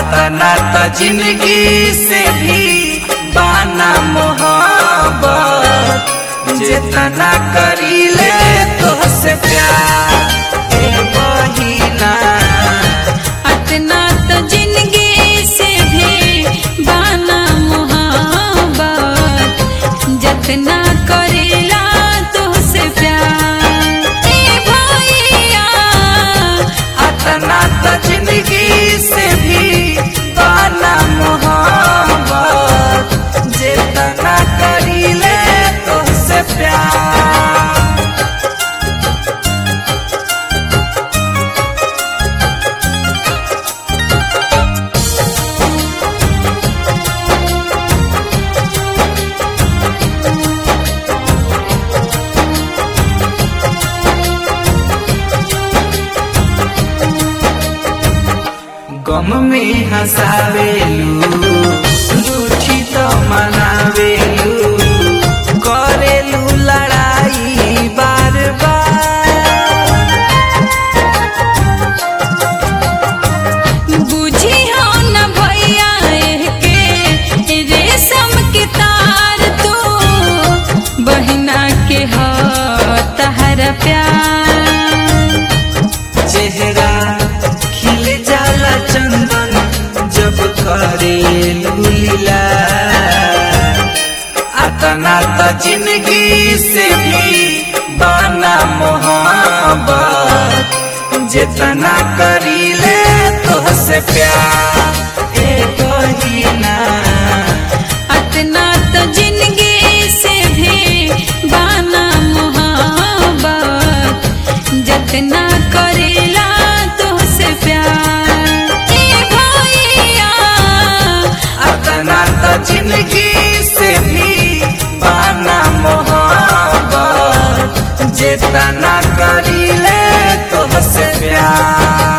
अतना त जिंदगी से भी बाना मोहब्बत जितना करीले तोहसे प्यार ए बहिना अतना तो जिंदगी से भी बाना मोहब्बत जतना करेला तुझसे प्यार ए भैया अतना त जिंदगी से भी बाना मोहब्बत जितना करीले तोहसे प्यार गम में हंसावेलू रूठी तो मनावेलू करेलू लड़ाई बार बार बुझी हो न भैया के रेशम के तार तू बहिना के हो तहरा प्यार चेहरा खिल जाला चंदन जब करेलू लीला अतना त जिंदगी से भी बाना मोहब्बत जितना करीले तोहसे प्यार ए बहिना अतना तो जिंदगी से भी बाना मोहब्बत जतना करेला तुझसे प्यार ए भैया अतना त जिंदगी से भी बाना मोहब्बत जितना करीले तोहसे प्यार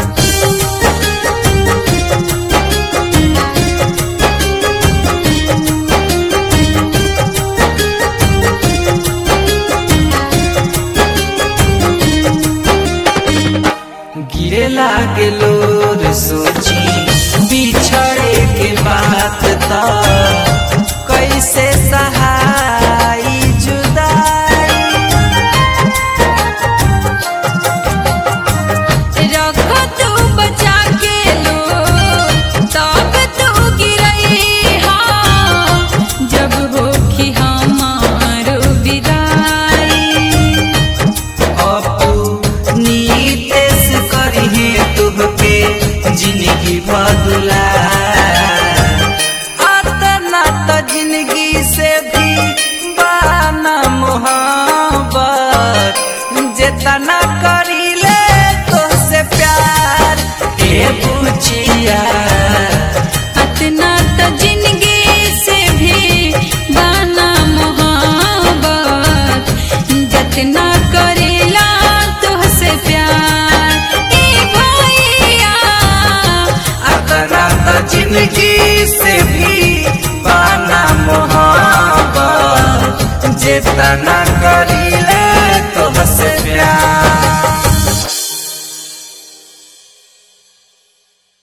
गिरे लागे लोर सोची बिछड़े के बात त कैसे सहाई जुदाई रखो तू बचा के लो तब तू गिरई हा जब होखी हमारो विदाई अपनी तेस करिहे तुहके जिंदगी बदला अतना त जिंदगी से भी बाना मोहब्बत जितना